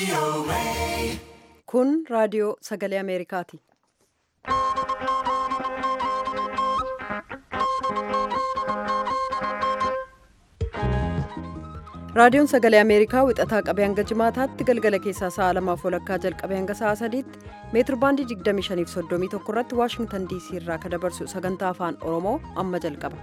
Kun raadiyoo sagalee Ameerikaati. Raadiyoon sagalee Ameerikaa wixataa qabee hanga jimaataatti galgala keessaa sa'a lamaaf walakkaa jalqabee hanga sa'a sadiitti meetir baandii 25 irratti Waashingtan DC irraa kan dabarsu sagantaa afaan Oromoo amma jalqaba.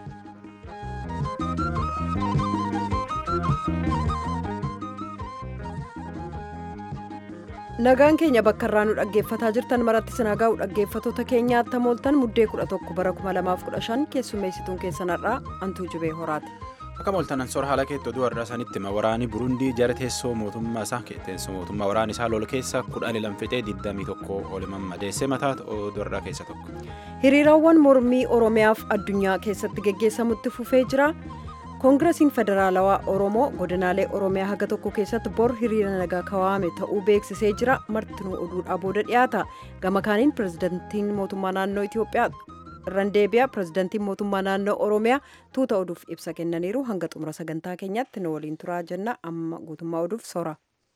Nagaan keenya bakka irraa nu dhaggeeffataa jirtan maratti sinagaa dhaggeeffatoota keenyaatti hamooltan muddee 11 bara 2015 keessummeessituun keessan har'aa Antuu Jibee Horaati. Akka mooltanan sora haala keetti oduu har'aa sanitti waraani Burundii jara teessoo mootummaa isaa teessoo mootummaa waraana isaa lol keessa kudhan lamfixee 21 oliman madeessee mataa oduu har'aa keessa tokko. Hiriiraawwan mormii Oromiyaaf addunyaa keessatti geggeessamutti fufee jira. koongirasiin federaalawaa oromoo godinaalee oromiyaa haga tokko keessatti bor hiriira nagaa kawaame ta'uu beeksisee jira martinuu oduudhaa booda dhiyaata gama kaaniin pirezidantiin mootummaa naannoo itiyoophiyaa irraan deebi'a pirezidantiin mootummaa naannoo oromiyaa tuuta oduuf ibsa kennaniiru hanga xumura sagantaa keenyaatti nu waliin turaa jenna amma guutummaa oduuf sora.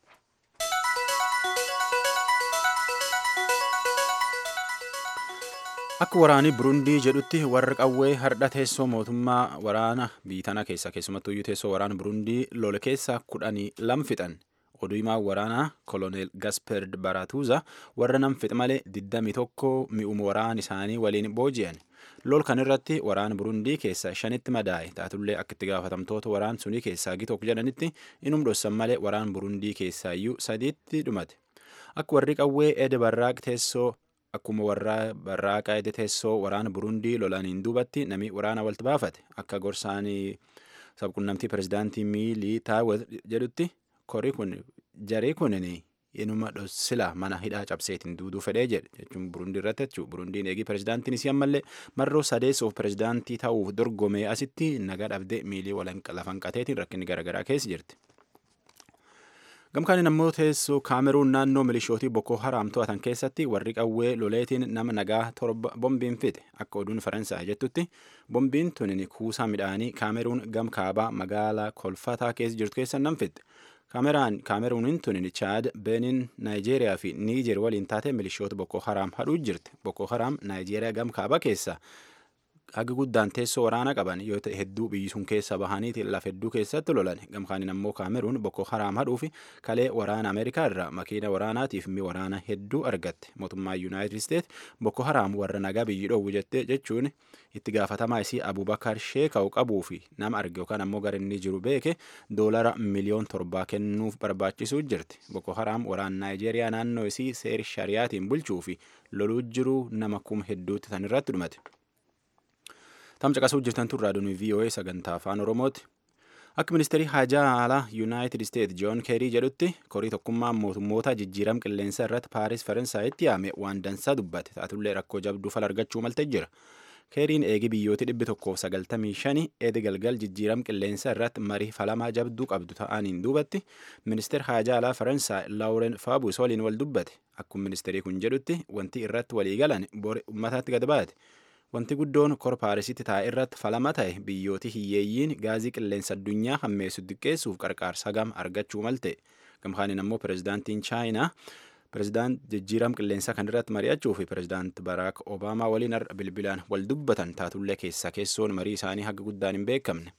Akka waraanii Burundii jedhutti warra qawwee hardha teessoo mootummaa waraana biitana keessa keessumattuu iyyuu teessoo waraana Burundii lole keessa kudhanii lam fixan. Oduu himaa waraanaa koloneel Gasperd Baratuuza warra nam fixe malee 21 mi'uma waraana isaanii waliin booji'an. Lol kan irratti waraana Burundii keessa shanitti madaa'e taatullee akka itti gaafatamtoota waraan sunii keessaa gitook jedhanitti inum dhossan malee waraan Burundii keessaa iyyuu sadiitti dhumate. Akka warri qawwee Ede Barraaq teessoo Akkuma warraa barraaqa ede teessoo waraana Burundii lolaniin duubatti namni waraana walitti baafate akka gorsaanii sabquunnamtii pirezidaantii miilii taawwat jedhutti kori kun jaree kunin inuma dhossila mana hidhaa cabseetiin duuduu fedhee jedhe jechuun Burundii irratti jechuudha. Burundiin eegii pirezidaantiin isii ammallee marroo sadeessuuf pirezidaantii ta'uuf dorgomee asitti nagaa dhabdee miilii lafan qateetiin rakkinni garaagaraa keessa jirti. Gamkaaniin ammoo teessoo kaameruun naannoo milishootii Boko Haram to'atan keessatti warri qawwee loleetiin nama nagaa torba bombiin fixe akka oduun Faransaay jettutti bombiin tunin kuusaa midhaanii kaameruun gam kaabaa magaalaa kolfataa keessa jirtu keessa nam fixe. Kaameruuniin tunin Chaad, Benin, Naayijeeriyaa fi Niijer waliin taate milishoota Boko Haram hadhuu jirti. Boko Haram Naayijeeriyaa gam kaabaa keessa haga guddaan teessoo waraana qaban yoo ta'e hedduu biyyi sun keessa bahaniiti lafa hedduu keessatti lolan gamkaaniin ammoo kaameruun boko haraam hadhuufi kalee waraana ameerikaa irraa makiina waraanaatiif mi waraana hedduu argatte mootummaa yuunaayitid isteet boko haraam warra nagaa biyyi dhoowwu jette jechuun itti gaafatamaa isii abubakar sheeka'u qabuu fi nama arge yookaan ammoo gara inni jiru beeke doolara miliyoon torbaa kennuuf barbaachisuu jirti boko haraam waraana naayijeeriyaa naannoo isii seer shariyaatiin bulchuu fi loluu jiruu nama kuma hedduutti tan irratti dhumate. Tam caqasuu jirtan tun raadiyoon VOA sagantaa afaan Oromooti. Akka ministeerii haajaa alaa Yuunaayitid Isteet Joon Keerii jedhutti korii tokkummaa mootummoota jijjiiram qilleensa irratti Paaris Faransaayitti yaame waan dansaa dubbate taatullee rakkoo jabduu fala argachuu malte jira. Keeriin eegi biyyooti dhibbi tokkoof sagaltamii shani eedi galgal jijjiiram qilleensa irratti marii falamaa jabduu qabdu ta'aniin duubatti ministeer haajaa alaa Faransaay Laawuren Faabus waliin wal dubbate. Akkuma ministeerii kun jedhutti wanti irratti walii galan bori uummataatti gad baate. Wanti guddoon kor Paarisitti taa'e irratti falama ta'e biyyooti hiyyeeyyiin gaazii qilleensa addunyaa hammeessu xiqqeessuuf qarqaarsa gam argachuu malte. Gamkaaniin ammoo pirezidaantiin Chaayinaa pirezidaant jijjiiram qilleensaa kan irratti mari'achuu fi pirezidaant Baraak Obaamaa waliin bilbilaan wal dubbatan taatullee keessa keessoon marii isaanii haga guddaan hin beekamne.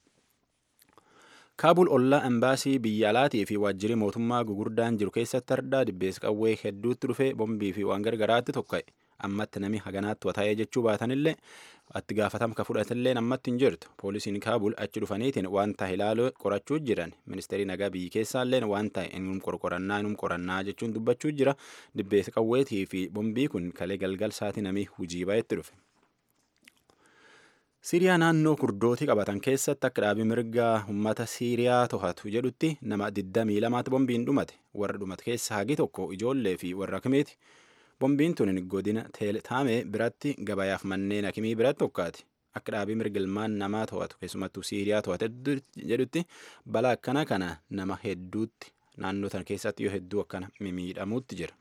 Kaabul ollaa embaasii biyya alaatii fi waajjirri mootummaa gugurdaan jiru keessatti ardaa dibbees qawwee hedduutti dhufee bombii fi waan gargaraatti tokka'e. ammatti nami haganaatti wataa'ee jechuu baatanillee itti gaafatamka fudhatillee ammatti hin jirtu poolisiin kaabul achi dhufaniitiin waan ta'e ilaaluu qorachuu jiran ministeerii nagaa biyyi keessaalleen waan ta'e inum qorqorannaa inum qorannaa jechuun dubbachuu jira dibbees qawweetii fi bombii kun kalee galgal saati nami hujii baay'etti dhufe. Siiriyaa naannoo kurdootii qabatan keessatti akka dhaabii mirgaa uummata Siiriyaa to'atu jedhutti nama 22 bombiin dhumate warra dhumate keessa hagi tokko ijoollee fi warra kimeeti. Bombiin tun godina teeltaamee biratti gabayaaf manneen hakimii biratti tokkaati. Akka dhaabii mirgilmaan namaa to'atu keessumattuu Siiriyaa to'ate jedhutti balaa akkana kana nama hedduutti naannoo tan keessatti yoo hedduu akkana miidhamuutti jira.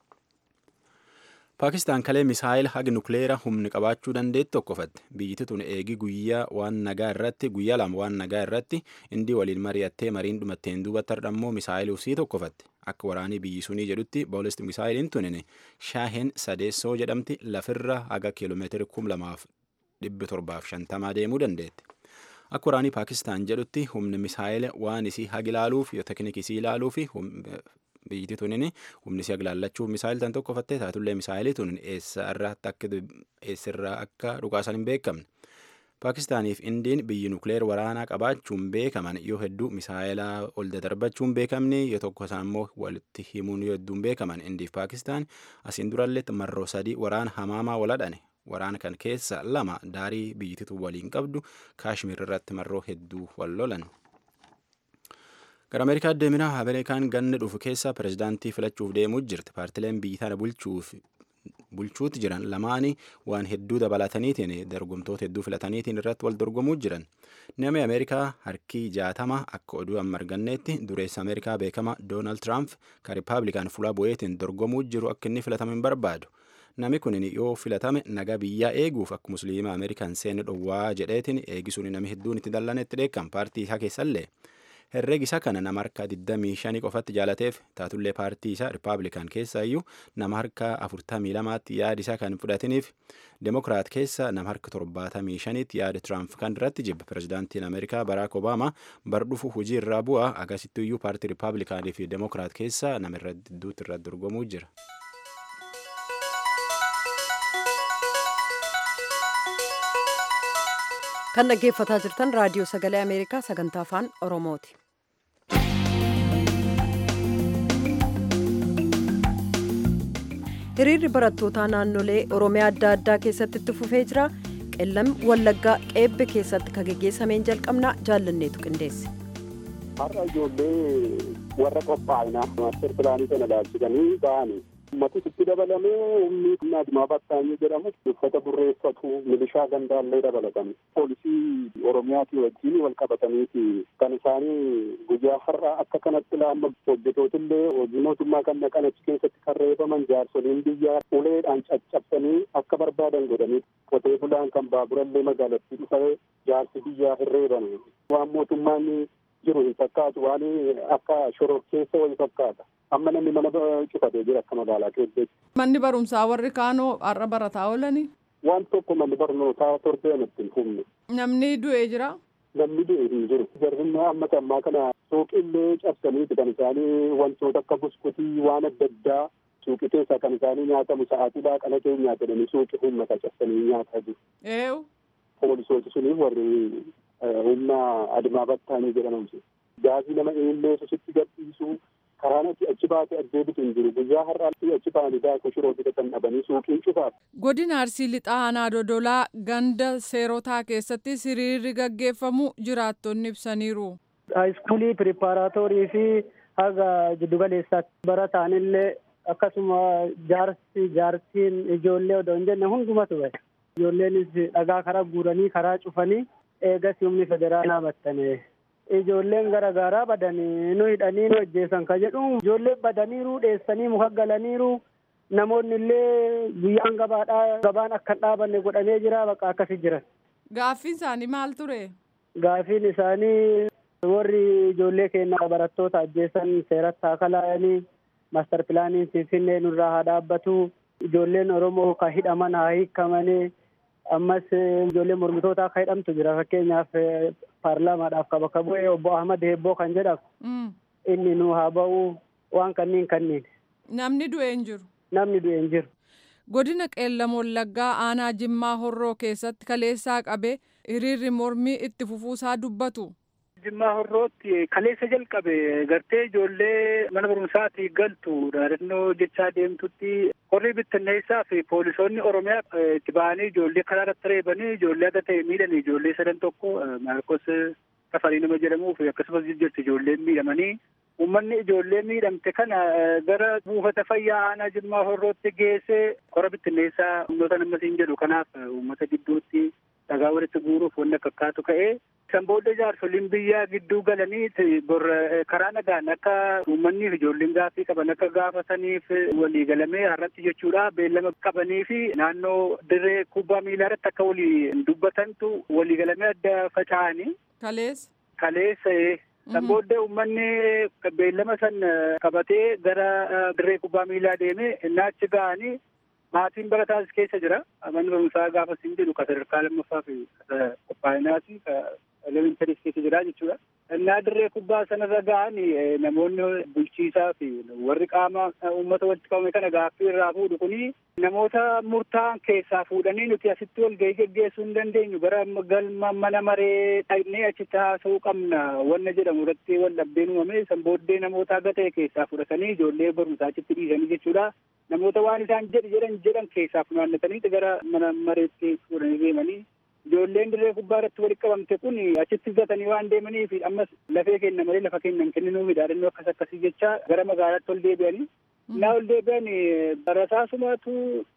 Paakistaan kalee misaayil haga nukleera humni qabaachuu dandeetti tokkofatte. Biyyiti tun eegi guyyaa waan nagaa irratti guyyaa lama waan nagaa irratti indii waliin mari'attee mariin dhumatteen duubatti hardhammoo misaayiluu sii tokkofatte. akka waraanii biyyi sunii jedhutti boolistik misaayiliin tunin shaaheen sadeessoo jedhamti lafirra haga kiiloomeetira kum lamaaf dhibbi torbaaf shantamaa deemuu dandeetti. Akka waraanii Paakistaan jedhutti humni misaayila waan isii hagi ilaaluuf yoo teknikii isii ilaaluu fi biyyiti tunin humni isii hagilaallachuuf misaayil tan tokko fattee taatullee misaayilii tunin eessirraa akka dhukaasan hin beekamne. Paakistaaniif indiin biyyi nukleer waraanaa qabaachuun beekaman yoo hedduu misaayilaa ol dadarbachuun beekamni yoo tokko isaan immoo walitti himuun yoo hedduun beekaman indiif Paakistaan asiin duralletti marroo sadii waraana hamaamaa waladhane waraana kan keessa lama daarii biyyititu waliin qabdu kaashmir irratti marroo hedduu wal lolan. Gara Ameerikaa deeminaa Ameerikaan ganna dhufu keessa pirezidaantii filachuuf deemuu jirti. Paartileen biyyi tana bulchuuf bulchuutti jiran lamaanii waan hedduu dabalataniitiin dorgomtoota hedduu filataniitiin irratti wal dorgomuu jiran. Namni Ameerikaa harkii jaatama akka oduu amma arganneetti dureessa Ameerikaa beekama Doonaald Tiraamp kan Rippaabilikaan fuula bu'eetiin dorgomuu jiru akka inni filatamu hin barbaadu. Nami kun yoo filatame nagaa biyyaa eeguuf akka musliima Ameerikaan seenu dhowwaa jedheetiin eegisuun nami hedduun itti dallanetti dheekkan paartii isaa keessallee. herreegi isaa kana nama harka 25 qofatti jaalateef taatullee paartii isaa rippaabilikaan keessa iyyuu nama harka 42tti yaada isaa kan fudhatiniif demokiraat keessa nama harka 75tti yaada tiraamp kan irratti jibba pirezidaantiin ameerikaa baraak obaamaa bar dhufu hujii irraa bu'a agarsiistu iyyuu paartii rippaabilikaanii fi demokiraat keessa nama irra gidduutti irra dorgomuu jira. kan dhaggeeffataa jirtan raadiyoo sagalee ameerikaa sagantaa afaan oromooti. hiriirri barattootaa naannolee oromiyaa adda addaa keessatti itti fufee jira qellam wallaggaa qeebbe keessatti kan geggeessameen jalqabnaa jaallanneetu qindeesse. har'a ijoollee warra qophaa'inaa maaster pilaanii sana ilaalchisanii ba'anii ummati itti dabalamee humni humna adimaa battaanyee jedhamu uffata burreeffatu milishaa gandaallee dabalatan poolisii oromiyaatii wajjin wal qabataniiti kan isaanii guyyaa har'a akka kanatti laamma hojjetootillee hojii mootummaa kan naqan achi keessatti kan reebaman jaarsoliin biyyaa uleedhaan caccabsanii akka barbaadan godhanii qotee bulaan kan baaburallee magaalattii dhufee jaarsi biyyaa hin reeban waan mootummaan jiru hin fakkaatu waan akka shororkeessa wayii fakkaata. amma namni mana cufatee jira akka magaalaa keessatti. Manni barumsaa warri kaanoo har'a barataa oolanii. Waan tokko manni barnootaa torbeen ittiin humne. Namni du'ee jira. Namni du'e hin jiru. Jarrinaa amma ammaa kana suuqillee cabsaniiti kan isaanii wantoota akka buskutii waan adda addaa suuqi keessaa kan isaanii nyaatamu sa'aatii laaqana keenyaa jedhanii suuqi uummata cabsanii nyaataa jiru. Eewu. Poolisooti suniif warri humna adimaa battaanii jedhaman gaazii nama eellee sitti gadhiisuu karaan ati achi baate addeebitu hin jiru guyyaa har'aatti achi ba'anii daakuu shiroo fidatan dhabanii suuqiin cufaaf. Godina Arsii Lixaa Aanaa Dodolaa ganda seerotaa keessatti hiriirri gaggeeffamu jiraattonni ibsaniiru. Haayiskuulii piripaaraatoorii fi haga jiddugaleessaatti barataanillee akkasuma jaarsi jaartiin ijoollee odoo hin jenne hundumatu bahe. Ijoolleenis dhagaa karaa guuranii karaa cufanii eegas humni federaalaa battane. ijoolleen garagaraa badanii nu hidhanii nu ajjeesan ka jedhu ijoollee badaniiru dheessanii muka galaniiru namoonni illee guyyaan gabaadhaa gabaan akka hin dhaabanne godhamee jira bakka akkasi jiran. Gaaffiin isaanii maal ture? Gaaffiin isaanii warri ijoollee keenya barattoota ajjeesan seeratti haa kalaayanii maaster pilaaniin finfinnee nurraa haa dhaabbatu ijoolleen Oromoo ka hidhaman haa hiikamanii ammas ijoollee mormitoota akka hidhamtu jira fakkeenyaaf paarlaamaadhaaf ka bakka bu'ee obbo Ahmad Heebboo kan jedhamu inni nu haa ba'u waan kanniin kanniin. Namni du'e hin jiru. Namni du'e hin jiru. Godina Qeellam Wallaggaa aanaa Jimmaa Horroo keessatti kaleessaa qabee hiriirri mormii itti fufuusaa dubbatu. Jimmaa Horrootti kaleessa jalqabe gartee ijoollee mana barumsaatti galtu dhaadannoo jechaa deemtutti horrii bittinneessaa fi poolisoonni Oromiyaa itti ba'anii ijoollee karaa irratti reebanii ijoollee adda ta'e miidhan ijoollee sadan tokko Maarkos Tafarii nama jedhamuu fi akkasumas jirti ijoolleen miidhamanii uummanni ijoollee miidhamte kana gara buufata fayyaa aanaa Jimmaa Horrootti geessee hora bittinneessaa humnoota nammasiin jedhu kanaaf uummata gidduutti dhagaa walitti guuruuf wanni akka akkaatu ka'ee san booda jaarsoliin biyyaa gidduu galanii bor karaa nagaan akka uummanni fi ijoolleen gaaffii qaban akka gaafataniif walii galamee har'atti jechuudha beellama qabanii fi naannoo dirree kubbaa miilaa irratti akka walii dubbatantu walii galamee adda faca'anii. Kaleessa. Kaleessa San booddee uummanni beellama san qabatee gara dirree kubbaa miilaa deeme innaa achi ga'anii maatiin barataas keessa jira. Manni barumsaa gaafa siin jedhu ka sadarkaa lammaffaa fi qophaa'inaati ka elementaris keessa jira jechuudha. Innaa dirree kubbaa sanarra ga'an namoonni bulchiisaa fi warri qaama uummata walitti qabame kana gaaffii irraa fuudhu kuni namoota murtaa'an keessaa fuudhanii nuti asitti wal gahii geggeessuu hin dandeenyu gara galma mana maree dhaqnee achitti haasa'uu qabna wanna jedhamu irratti wal dhabdeen uumame san booddee namoota haga ta'e keessaa fudhatanii ijoollee barumsaa achitti dhiisanii jechuudha. Namoota waan isaan jedhi jedhan jedhan keessaa funaannatanii gara mana mareetti fuudhanii deemanii ijoolleen dirree kubbaa irratti walitti qabamte kun achitti gatanii waan deemaniif ammas lafee kenna malee lafa kennan kenninuu dhaadannoo akkas akkasii jecha gara magaalaatti ol deebi'anii. Innaa ol deebi'an barasaasumatu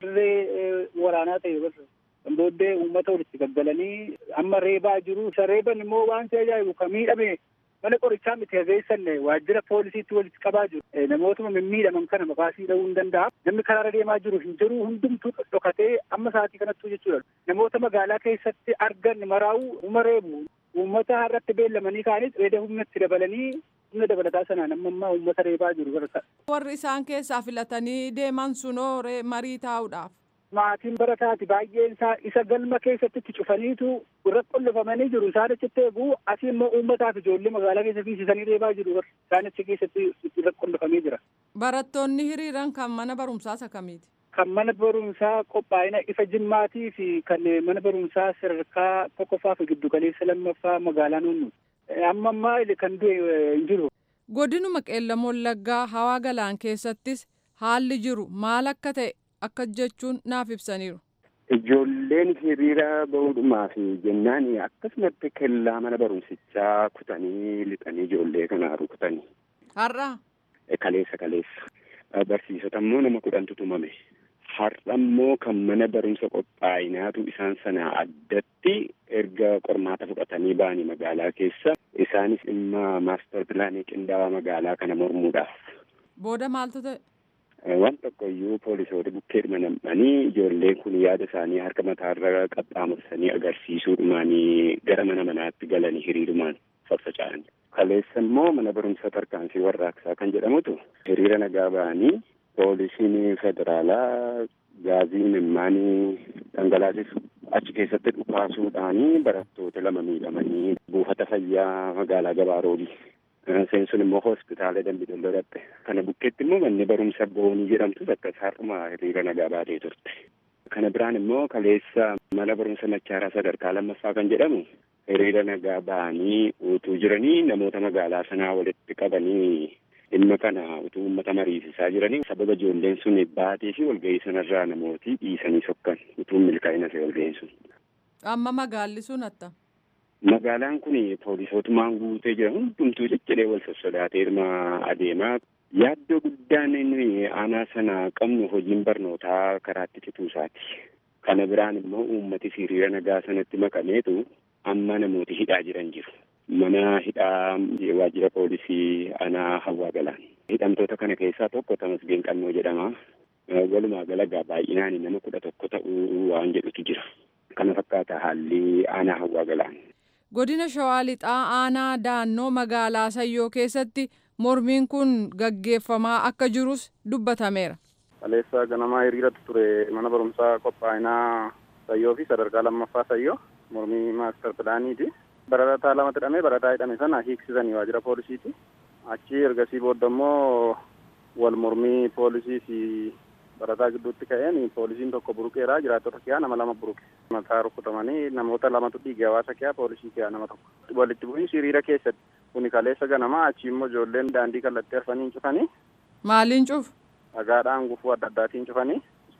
dirree waraanaa ta'e barra. Booddee uummata walitti gaggalanii amma reebaa jiru. Isa reeban immoo waan si ajaa'ibu kan miidhame mana qorichaa miti hageessan waajjira poolisiitti walitti qabaa jiru. Namootuma mimmiidhaman kana maqaasii dha'uu hin danda'a. Namni karaarra deemaa jiru hin jiru hundumtuu dhokatee amma sa'aatii kanattuu jechuudha. Namoota magaalaa keessatti argan maraa'u uma reebu. Uummata har'atti beellamanii kaanis reeda humnatti dabalanii humna dabalataa sanaan amma ammaa uummata reebaa jiru barata. Warri isaan keessaa filatanii deeman sunoo marii taa'uudhaaf. Maatiin barataati baay'een isaa isa galma keessatti itti cufaniitu irra qollofamanii jiru. Isaan achitti eeguu asii immoo uummataaf ijoollee magaalaa keessa fiisisanii reebaa jiru. Isaan achi keessatti irra qollofamee jira. Barattoonni hiriiran kan mana barumsaa isa kamiiti? Kan mana barumsaa qophaa'ina ifa jimmaatii fi kan mana barumsaa sadarkaa tokkoffaa fi giddu galeessa lammaffaa magaalaa nuunnu. Amma ammaa kan du'e hin jiru. Godinuma qeellam wallaggaa hawaa galaan keessattis haalli jiru maal akka ta'e akka jechuun naaf ibsaniiru. Ijoolleen hiriira bahuudhumaa fi jennaan akkasumatti kellaa mana barumsichaa kutanii lixanii ijoollee kanaa rukutanii. Har'a. Kaleessa kaleessa. Barsiisota immoo nama kudhantu tumame. Har'a immoo kan mana barumsa qophaa'inaatu isaan sana addatti erga qormaata fudhatanii ba'anii magaalaa keessa isaanis dhimma maastar pilaanii qindaa'aa magaalaa kana mormuudhaaf. Booda maaltu ta'e? Waan tokko iyyuu poolisoota bukkeedhuma nam'anii ijoolleen kun yaada isaanii harka mataarra qaxxaamursanii agarsiisuudhumaanii gara mana manaatti galanii hiriirumaan faffaca'an. Kaleessa immoo mana barumsa tarkaanfii warraaqsaa kan jedhamutu hiriira nagaa ba'anii poolisiin federaalaa gaazii mimmaanii dhangalaasisu achi keessatti dhukaasuudhaanii barattoota lama miidhamanii buufata fayyaa magaalaa Gabaaroolii. Seensuun immoo hospitaala Dambidolloo dhatte. Kana bukkeetti immoo manni barumsa boonii jedhamtus akkas har'uma hiriira nagaa baatee turte. Kana biraan immoo kaleessa mana barumsa machaaraa sadarkaa lammaffaa kan jedhamu hiriira nagaa ba'anii utuu jiranii namoota magaalaa sanaa walitti qabanii dhimma kana utuu uummata mariisisaa jiranii sababa ijoolleen sun baatee fi walgahii sanarraa namooti dhiisanii sokkan utuu milkaa'ina ta'e walgahiin sun. Amma magaalli sun atta. Magaalaan kun poolisootumaan guutee jira hundumtuu jechuudha wal sossodaatee irma adeemaa. Yaaddoo guddaan inni aanaa sana qabnu hojiin barnootaa karaatti cituusaati. Kana biraan immoo uummati hiriira nagaa sanatti makameetu amma namooti hidhaa jiran jiru. Mana hidhaa waajjira poolisii aanaa hawaa galaan. Hidhamtoota kana keessaa tokko Tamasgeen Qannoo jedhama. Walumaa galagaa baay'inaan nama kudha tokko ta'uu waan jedhutu jira. Kana fakkaata haalli aanaa hawaa galaan. Godina Shawaa Lixaa aanaa daannoo magaalaa Sayyoo keessatti mormiin kun gaggeeffamaa akka jirus dubbatameera. Kaleessa ganamaa hiriiratu ture mana barumsaa qophaa'inaa Sayyoo fi sadarkaa lammaffaa Sayyoo mormii maastar pilaaniiti. Barataa lamatti hidhamee barataa hidhame sana hiiksisanii waajjira poolisiiti. Achi ergasii booda immoo wal mormii poolisii fi barataa gidduutti ka'een poolisiin tokko buruqeera jiraattota kiyaa nama lama buruqe. Mataa rukutamanii namoota lamatu dhiige hawaasa kiyaa poolisii kiyaa nama tokko. Walitti bu'iinsi hiriira keessatti kuni kaleessa ganamaa achi immoo ijoolleen daandii kallattii arfanii cufanii. Maaliin cufu? Dhagaadhaan gufuu adda addaatiin cufanii.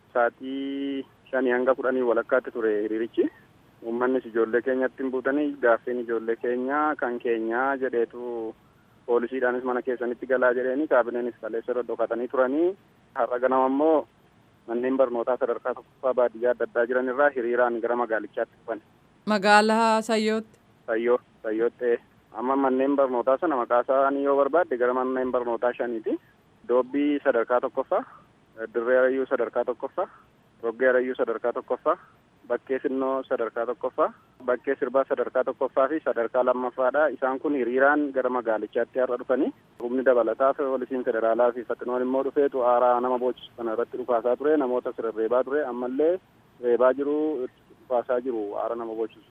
Saatii shanii hanga kudhanii walakkaatti ture hiriirichi. Uummannis ijoollee keenyatti hin buutanii gaaffeen ijoollee keenyaa kan keenyaa jedheetu poolisiidhaanis mana keessanitti galaa jedheeni kaabineenis kaleessa irra dhokatanii turanii har'a ganama immoo manneen barnootaa sadarkaa tokkoffaa baadiyyaa adda addaa jiran irraa hiriiraan gara magaalichaatti dhufan. Magaalaa Sayyootti. Sayyoo Sayyootti amma manneen barnootaa sana maqaa isaanii yoo barbaadde gara manneen barnootaa shaniiti. Doobbii sadarkaa tokkoffaa, Dirree Arayyuu sadarkaa tokkoffaa, Roggee Arayyuu sadarkaa tokkoffaa, Bakkee Sinnoo sadarkaa tokkoffaa, bakkee sirbaa sadarkaa tokkoffaa fi sadarkaa lammaffaadha isaan kun hiriiraan gara magaalichaatti har'a dhufanii humni dabalataa poolisiin federaalaa fi faxinoon immoo dhufeetu aaraa nama boochisu kana irratti dhufaasaa ture namoota sirreebaa ture ammallee reebaa jiru dhufaasaa jiru aara nama boochisu.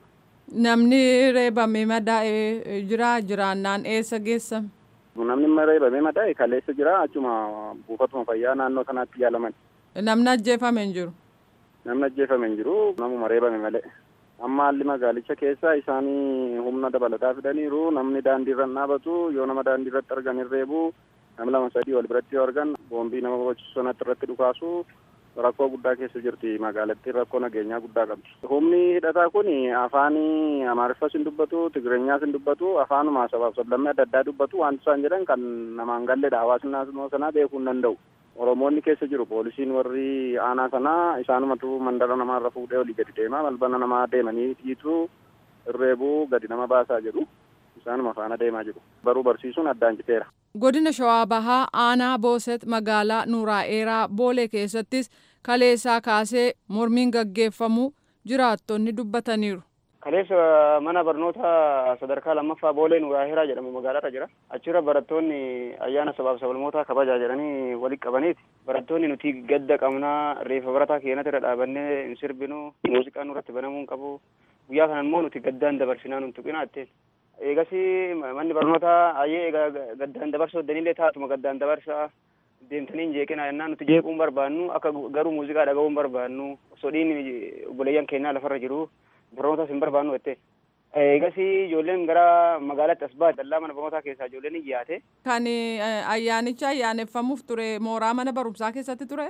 Namni reebame madaa'ee jira jiraannaan eessa geessame? Namni reebame madaa'e kaleessa jira achuma buufatuma fayyaa naannoo kanaatti yaalaman. Namni ajjeefame hin jiru? Namni ajjeefame hin jiru namuma reebame malee. Amma haalli magaalicha keessa isaanii humna dabalataa fidaniiru namni daandii irra dhaabatu yoo nama daandii irratti argan hin reebu namni lama sadii wal biratti yoo argan boombii nama barbaachisu sanatti irratti dhukaasu rakkoo guddaa keessa jirti magaalattiin rakkoo nageenyaa guddaa qabdi. Humni hidhataa kun afaan amaariffas hin dubbatu tigireenyaas hin dubbatu afaanuma sabaaf sablammii adda addaa dubbatu wanti isaan jedhan kan namaan galleedha hawaasni naannoo sanaa beekuu hin danda'u. Oromoonni keessa jiru poolisiin warri aanaa sanaa isaanumatu mandara namaarra fuudhee olii gadi deema balbala namaa deemanii dhiitu irreebuu gadi nama baasaa jedhu isaanuma faana deemaa jiru baruu barsiisuun addaan citeera. Godina Shawaa Bahaa aanaa Booset magaalaa Nuuraa'eeraa Boolee keessattis kaleessaa kaasee mormiin gaggeeffamu jiraattonni dubbataniiru. Kaleessa mana barnoota sadarkaa lammaffaa Boolee Nuuraa'eeraa jedhamu magaalaarra jira. Achirra barattoonni ayyaana sabaaf sablammootaa kabajaa jedhanii walitti qabaniiti. Barattoonni nuti gadda qabnaa reefa barataa keenyatti irra dhaabannee hin sirbinu muuziqaan nurratti banamuu hin qabu. Guyyaa kana immoo nuti gaddaan dabarsinaa nun tuqinaa jetteen. Eegas manni barnootaa ayyee egaa gaddaan dabarsuu danillee taatuma gaddaan dabarsaa deemtanii hin jeeqinaa jennaan nuti jeequu hin barbaannu akka garuu muuziqaa dhaga'uu hin barbaannu sodhiin obboleeyyan keenyaa lafarra jiru barnootaas hin barbaannu jette. Eegas ijoolleen gara magaalaatti as baate dallaa mana barnootaa keessaa ijoolleen hin yaate. Kan ayyaanicha ayyaaneffamuuf ture mooraa mana barumsaa keessatti ture?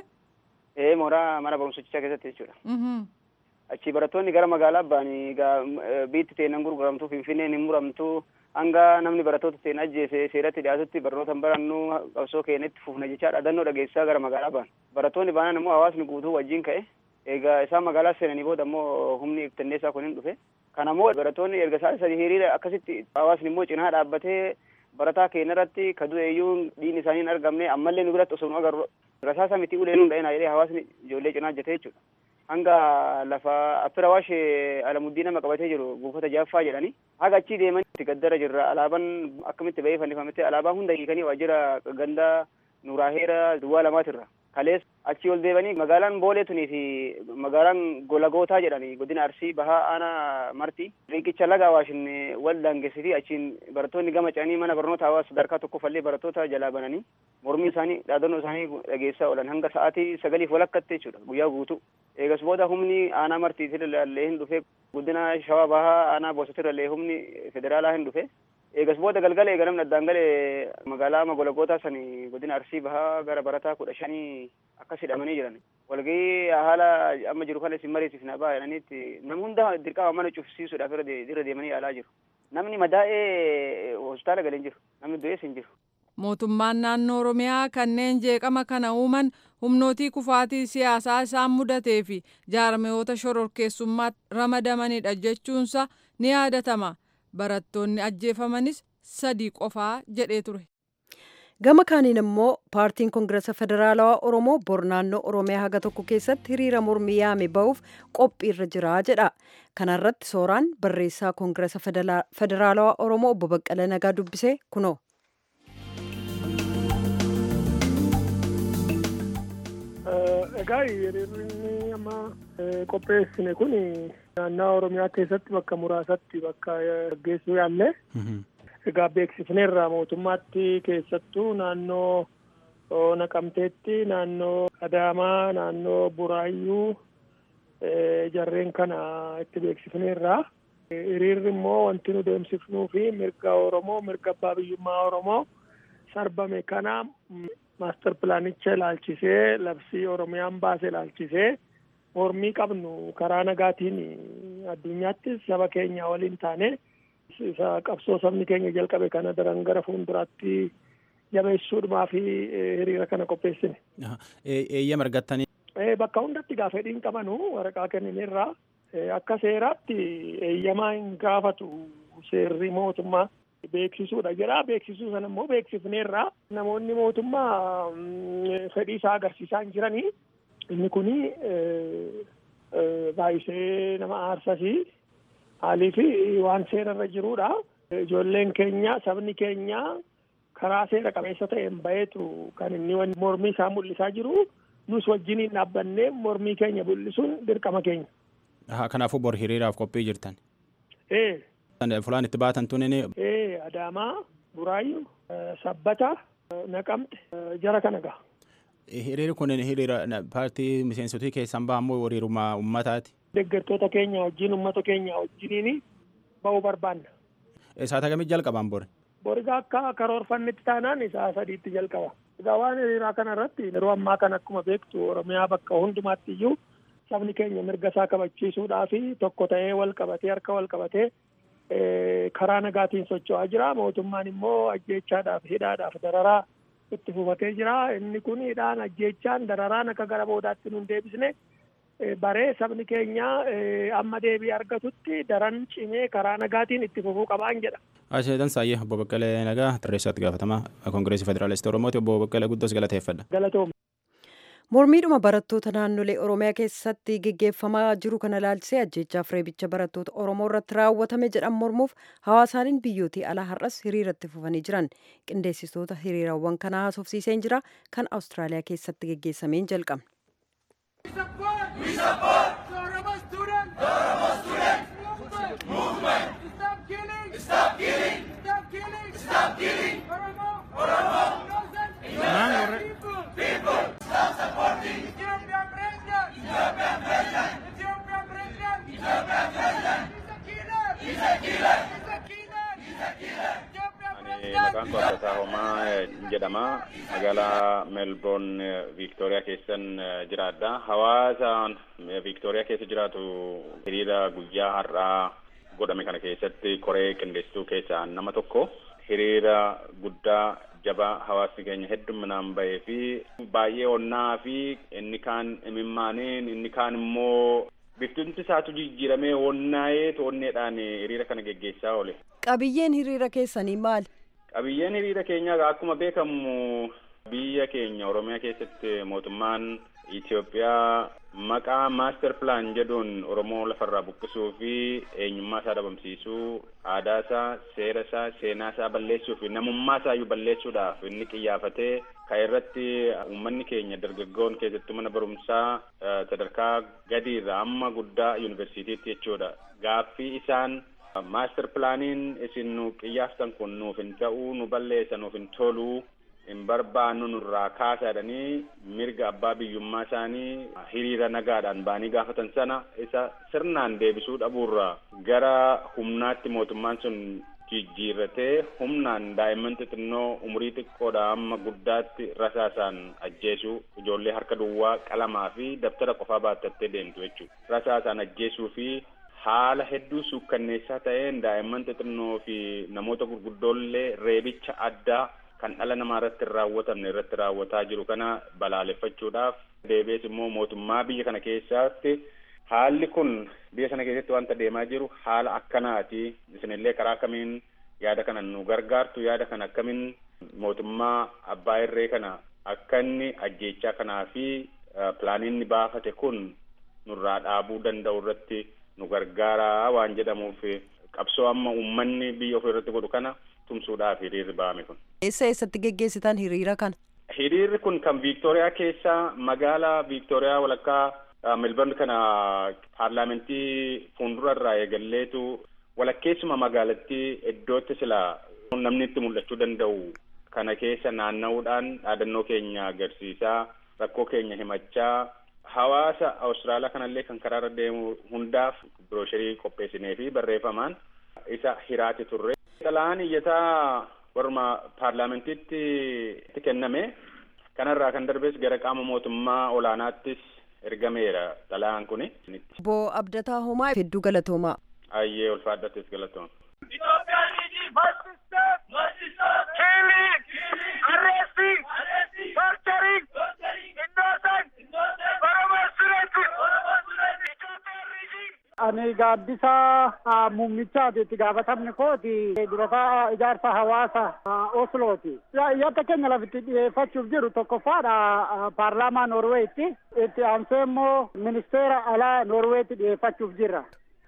Ee mooraa mana barumsichaa keessatti jechuudha. achi barattoonni gara magaalaa ba'anii egaa biitti teenan gurguramtu finfinneen hin muramtu hanga namni barattoota teen ajjeese seeratti dhiyaatutti barnoota hin barannu qabsoo keenyatti fufna jechaa dhaadannoo dhageessisaa gara magaalaa ba'an barattoonni baanan immoo hawaasni guutuu wajjin ka'e egaa isaan magaalaa seenanii booda immoo humni iftanneessaa kun hin dhufe kanammoo barattoonni erga isaa sadii hiriira akkasitti hawaasni immoo cinaa dhaabbatee barataa keenya irratti ka du'eeyyuu dhiigni isaanii hin argamne ammallee nu biratti osoo nu agarru rasaasa miti ulee nu dha'ina jedhee hawaasni ijoollee cinaa hojjetee jechuudha. hanga lafa affira waashe alamuddii nama qabatee jiru buufata jaaffaa jedhani haga achii deeman itti gaddara jirra alaabaan akkamitti ba'ee fannifametti alaabaa hunda hiikanii waajjira ganda nuuraaheera duwwaa lamaatirra kalees achii ol deebanii magaalaan boolee tunii fi magaalaan golagootaa jedhani godina arsii bahaa aanaa marti riqicha laga awaashin wal daangessiti achiin barattoonni gama ce'anii mana barnoota hawaasa sadarkaa tokkoffallee barattoota jalaa bananii mormii isaanii dhaadannoo isaanii dhageessaa oolan hanga sa'aatii sagaliif walakkatti jechuudha guyyaa guutuu eegas booda humni aanaa martiitirrallee hin dhufe guddina shawaa bahaa aanaa boosatirrallee humni federaalaa hin dhufe eegas booda galgala eega namni addaan galee magaalaa magolagootaa sani godina arsii bahaa gara barataa kudha shanii akkas hidhamanii jiran walgahii haala amma jiru kana isin mariisifna baa jedhaniitti nam hunda dirqama mana cufsiisuudhaaf irra deemanii yaalaa jiru namni madaa'ee hospitaala galee hin jiru namni du'ees hin jiru. Mootummaan naannoo Oromiyaa kanneen jeeqama kana uuman humnootii kufaatii siyaasaa isaan mudatee fi jaarmiyoota shororkeessummaatti ramadamanidha jechuunsa ni yaadatama. Barattoonni ajjeefamanis sadii qofaa jedhee ture. Gama kaaniin immoo paartiin Koongirasa Federaalawaa Oromoo bor naannoo Oromiyaa haga tokko keessatti hiriira mormii yaame ba'uuf qophiirra jira jedha. Kana irratti sooraan barreessaa Koongirasa Federaalawaa Oromoo obbo Baqqala Nagaa dubbisee kunoo. Egaa hiriirri amma qopheessine kun naannoo Oromiyaa keessatti bakka muraasatti bakka gaggeessuu yaalle. Egaa beeksifneerra mootummaatti keessattuu naannoo Naqamteetti, naannoo Adaamaa, naannoo Buraayyuu jarreen kana itti beeksifneerra. Hiriirri immoo wanti nu deemsifnuu fi mirga Oromoo, mirga abbaa biyyummaa Oromoo sarbame kana maaster pilaanicha ilaalchisee labsii Oromiyaan baase ilaalchisee mormii qabnu karaa nagaatiin addunyaattis saba keenya waliin taane isa qabsoo sabni keenya jalqabe kana daran gara fuulduraatti jabeessuudhumaa fi hiriira kana qopheessine. Eeyyama argattanii. Bakka hundatti gaafa fedhiin qabanu waraqaa kennineerra akka seeraatti eeyyamaa hin gaafatu seerri mootummaa beeksisuudha jedha beeksisuu sana immoo beeksifneerra namoonni mootummaa fedhii isaa agarsiisaa hin jiranii inni kuni baay'isee nama aarsasii Maaliif waan seerarra jirudha. Ijoolleen keenya sabni keenya karaa seera qabeessa ta'een baheetu kan inni mormii isaa mul'isaa jiru. Nus wajjiniin dhaabbannee mormii keenya mul'isuun dirqama keenya. Kanaafuu bor hiriiraaf qophii jirtan. Ee. Fulaan itti baatan tunin. Ee Adaamaa, Buraayyuu, Sabbata, Naqamte jara kana gaha. Hiriirri kun hiriira paartii miseensotii keessan bahan moo hiriirummaa uummataati? Deeggartoota keenya wajjin uummata keenya wajjiniin ba'uu barbaanna. Saata kamii jalqaban bori? Boriga akka karoorfannetti taanaan isaa sadiitti jalqaba. Egaa waan hiriiraa kana irratti yeroo ammaa kana akkuma beektu Oromiyaa bakka hundumaatti iyyuu sabni keenya mirga isaa kabachiisuudhaa fi tokko ta'ee wal qabatee harka wal qabatee karaa nagaatiin socho'aa jira. Mootummaan immoo ajjeechaadhaaf hidhaadhaaf dararaa itti fufatee jira. Inni kun hidhaan ajjeechaan dararaan akka gara boodaatti nun deebisne baree sabni keenya amma deebii argatutti daran cimee karaa nagaatiin itti fufuu qabaan jedha. Asheetan Saayyee obbo Baqqalee Nagaa Tarreessaatti gaafatamaa Koongireesii Federaalistii Oromooti obbo Baqqalee guddoos galateeffadha. Galatooma. Mormiidhuma barattoota naannolee Oromiyaa keessatti geggeeffamaa jiru kana ilaalchisee ajjeechaaf reebicha barattoota Oromoo irratti raawwatame jedhan mormuuf hawaasaaniin biyyootii alaa har'as hiriiratti fufanii jiran qindeessitoota hiriirawwan kanaa haasofsiiseen jira kan Awustiraaliyaa keessatti geggeessameen jalqabne. maqaan koo Abbataa Homaa jedhama. Magaalaa Melbourne Victoria keessan jiraadha. Hawaasa Victoria keessa jiraatu hiriira guyyaa har'aa godhame kana keessatti koree qindeessituu keessaa nama tokko. Hiriira guddaa jabaa hawaasni keenya hedduminaan bahee fi baay'ee onnaa fi inni kaan imimmaaniin inni kaan immoo biftinti isaatu jijjiiramee onnaa'ee toonneedhaan hiriira kana geggeessaa oole. Qabiyyeen hiriira keessanii maali? Qabiyyeen hiriira keenyaa akkuma beekamu biyya keenya Oromiyaa keessatti mootummaan Itoophiyaa maqaa maaster pilaan jedhuun Oromoo lafarraa buqqisuu fi eenyummaa isaa dhabamsiisuu, aadaa isaa, seera isaa, seenaa isaa balleessuu fi namummaa isaa iyyuu balleessuudhaaf inni qiyyaafatee kan irratti uummanni keenya dargaggoon keessattuu mana barumsaa sadarkaa gadiirraa amma guddaa yuunivarsiitiitti jechuudha. Gaaffii isaan maaster pilaaniin isin nu qiyyaaftan kun nuuf hin ta'uu nu balleessa nuuf hin toluu hin barbaannu nurraa kaasaadhanii mirga abbaa biyyummaa isaanii hiriira nagaadhaan baanii gaafatan sana isa sirnaan deebisuu dhabuurraa gara humnaatti mootummaan sun jijjiirratee humnaan daa'imman xixinnoo umurii xiqqoodha amma guddaatti rasaasaan ajjeesuu ijoollee harka duwwaa qalamaa fi dabtara qofaa baatattee deemtu jechuudha rasaasaan ajjeesuu fi haala hedduu suukkanneessaa ta'een daa'imman xixinnoo fi namoota gurguddoollee reebicha addaa kan dhala namaa irratti hin raawwatamne irratti raawwataa jiru kana balaaleffachuudhaaf deebi'ees immoo mootummaa biyya kana keessatti haalli kun biyya sana keessatti wanta deemaa jiru haala akkanaati isinillee karaa akkamiin yaada kana nu gargaartu yaada kana akkamiin mootummaa abbaa irree kana akka inni ajjeechaa kanaa fi pilaaniin inni baafate kun nurraa dhaabuu danda'u irratti nu gargaaraa waan jedhamuuf qabsoo amma uummanni biyya ofii irratti godhu kana tumsuudhaaf hiriirri ba'ame kun. Eessa eessatti geggeessitan hiriira kana? Hiriirri kun kan Viiktooriyaa keessa magaalaa Viiktooriyaa walakkaa Melbourne kana paarlaamentii fuuldura irraa eegalleetu walakkeessuma magaalattii iddootti sila namni itti mul'achuu danda'u kana keessa naanna'uudhaan dhaadannoo keenya agarsiisaa rakkoo keenya himachaa hawaasa Awustiraaliyaa kanallee kan karaarra deemu hundaaf birooshirii qopheessinee fi barreeffamaan isa hiraati turre. Xalaan iyyataa warma paarlaamentiitti itti kenname kanarraa kan darbes gara qaama mootummaa olaanaattis ergameera xalaan kuni. Obbo Abdataa Homaa hedduu galatoomaa. Ayyee ulfaadhattis galatooma. ani gaaddisa muummichaati itti gaafatamni kooti durataa ijaarsa hawaasa oslooti yaada keenya lafitti dhiyeeffachuuf jiru tokkoffaadha paarlaamaa noorweetti itti aansee immoo ministeera alaa noorweetti dhiyeeffachuuf jirra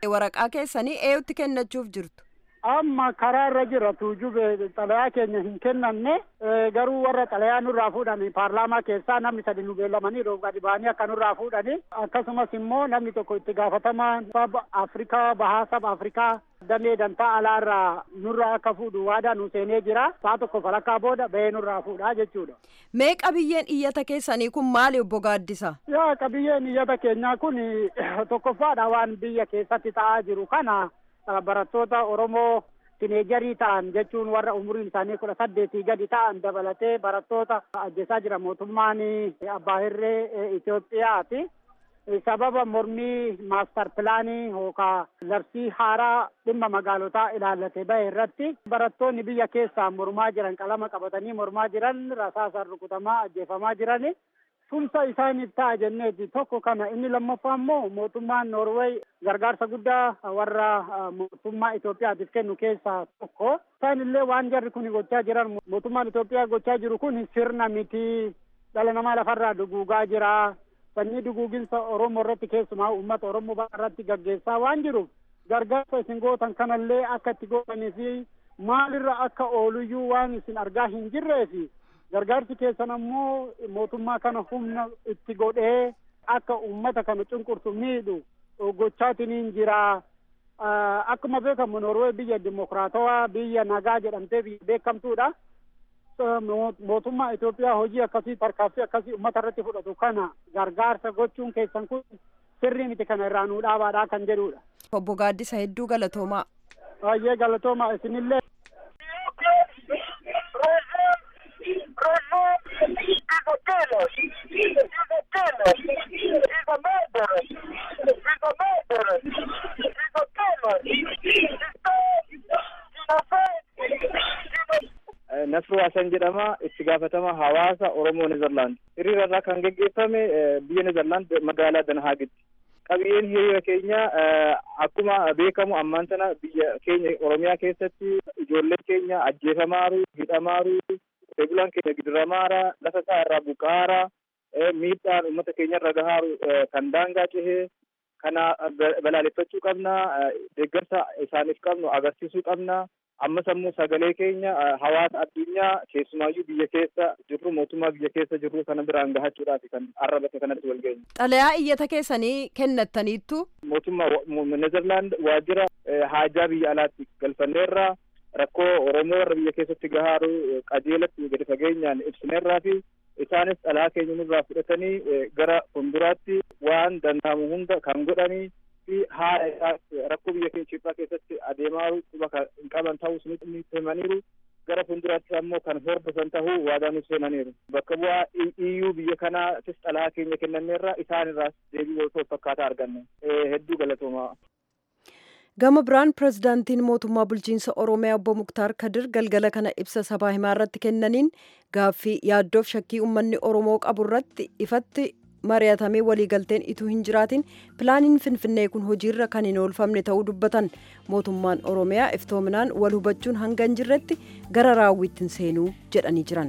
waraqaa keessanii eenyutti kennachuuf jirtu. amma karaa irra jira tuujube xalayaa keenya hin kennanne garuu warra xalayaa nurraa fuudhani paarlaamaa keessaa namni sadi nu beellamanii roob gadi ba'anii akka nurraa fuudhani akkasumas immoo namni tokko itti gaafatamaan saba afrikaa bahaa saba afrikaa damee dantaa alaarraa nurraa akka fuudhu waadaa nu seenee jira saa tokko falakkaa booda bahee nurraa fuudhaa jechuudha. Mee qabiyyeen iyyata keessanii kun maali obbo Gaaddisa? Yaa qabiyyeen iyyata keenyaa kun tokkoffaadha waan biyya keessatti ta'aa jiru kana. barattoota Oromoo tineejarii ta'an jechuun warra umuriin isaanii kudha saddeetii gadi ta'an dabalatee barattoota ajjeesaa jira mootummaan abbaa hirree Itoophiyaati. Sababa mormii maastar pilaanii yookaan labsii haaraa dhimma magaalotaa ilaallate bahe irratti barattoonni biyya keessaa mormaa jiran qalama qabatanii mormaa jiran rasaasaan rukutamaa ajjeefamaa jiran tumsa isaaniif ta'a jenneeti tokko kana inni lammaffaa immoo mootummaan Noorweey gargaarsa guddaa warra mootummaa Itoophiyaatiif kennu keessaa tokko. Isaan illee waan jarri kun gochaa jiran mootummaan Itoophiyaa gochaa jiru kun sirna miti dhala namaa lafarraa duguugaa jira. Sanyii duguuginsa Oromoo irratti keessumaa uummata Oromoo irratti gaggeessaa waan jiruuf gargaarsa isin gootan kanallee akka itti gootanii fi maalirra akka ooluyyuu waan isin argaa hin jirreefi gargaarsi keessan ammoo mootummaa kana humna itti godhee akka uummata kana cunqursu miidhu gochaatiniin jira. Akkuma beekamu Noorwee biyya dimokiraatawaa biyya nagaa jedhamtee biyya beekamtuudha. Mootummaa Itoophiyaa hojii akkasii tarkaaffii akkasii uummata irratti fudhatu kana gargaarsa gochuun keessan kun sirrii miti kana irraa nuu dhaabaadhaa kan jedhudha. Obbo Gaaddisa hedduu galatoomaa. Baay'ee galatoomaa isinillee. Nasruu Hasan jedhama itti gaafatama hawaasa Oromoo Nezerlaand. Hiriira irraa kan geggeeffame biyya Nezerlaand magaalaa Danhaagitti. Qabiyyeen hiriira keenya akkuma beekamu ammaan tana biyya keenya Oromiyaa keessatti ijoolleen keenya ajjeefamaaru, hidhamaaru, bulaan keenya gidiramaara, lafa isaa irraa buqaara, miidhaan uummata keenya irra gahaaru kan daangaa cehee kana balaaleffachuu qabna, deeggarsa isaaniif qabnu agarsiisuu qabna. ammas ammoo sagalee keenya hawaasa addunyaa keessumaayyuu biyya keessa jirru mootummaa biyya keessa jirru kana biraan gahachuudhaaf kan arrabate kanatti wal geenye. Xalayaa iyyata keessanii kennattaniittu. Mootummaa Nezerlaand waajjira haajaa biyya alaatti galfanneerra rakkoo Oromoo warra biyya keessatti gahaaru qajeelatti gadi fageenyaan ibsineerraa fi isaanis xalayaa keenya nurraa fudhatanii gara fuulduraatti waan danda'amu hunda kan godhanii fi haala isaa rakkoo biyya keenya Itoophiyaa keessatti adeemaa quba hin qaban ta'uu ni himaniiru gara fuulduraatti ammoo kan hordofan ta'uu waadaa nuuf seenaniiru. Bakka bu'aa iyyuu biyya kanaatis xalayaa keenya kennaneerra isaan irraas deebii wal fakkaataa arganne. Hedduu galatoomaa. Gama biraan pirezidaantiin mootummaa bulchiinsa Oromiyaa obbo Muktaar Kadir galgala kana ibsa sabaa himaa irratti kennaniin gaaffii yaaddoof shakkii uummanni Oromoo qabu irratti ifatti mari'atamee waliigalteen ituu hin jiraatin pilaaniin finfinnee kun hojiirra kan hin oolfamne ta'uu dubbatan mootummaan oromiyaa iftoominaan wal hubachuun hanga hin jirretti gara raawwiitti hin seenuu jedhanii jiran.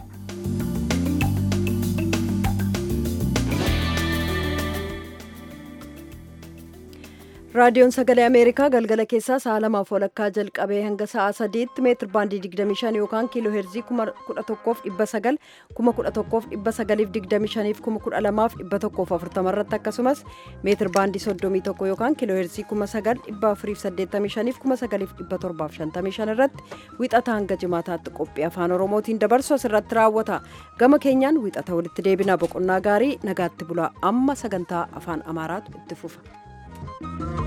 raadiyoon sagalee ameerikaa galgala keessaa sa'a lamaaf walakkaa jalqabee hanga sa'a sadiitti meetir baandii 25 yookaan kiiloo heerzii 11,900 11,925 12,140 irratti akkasumas meetir baandii 31 yookaan kiiloo heerzii 9,485 9,755 irratti wixata hanga jimaataatti qophii afaan oromootiin dabarsu asirratti raawwata gama keenyaan wixata walitti deebinaa boqonnaa gaarii nagaatti bulaa amma sagantaa afaan amaaraatu itti fufa.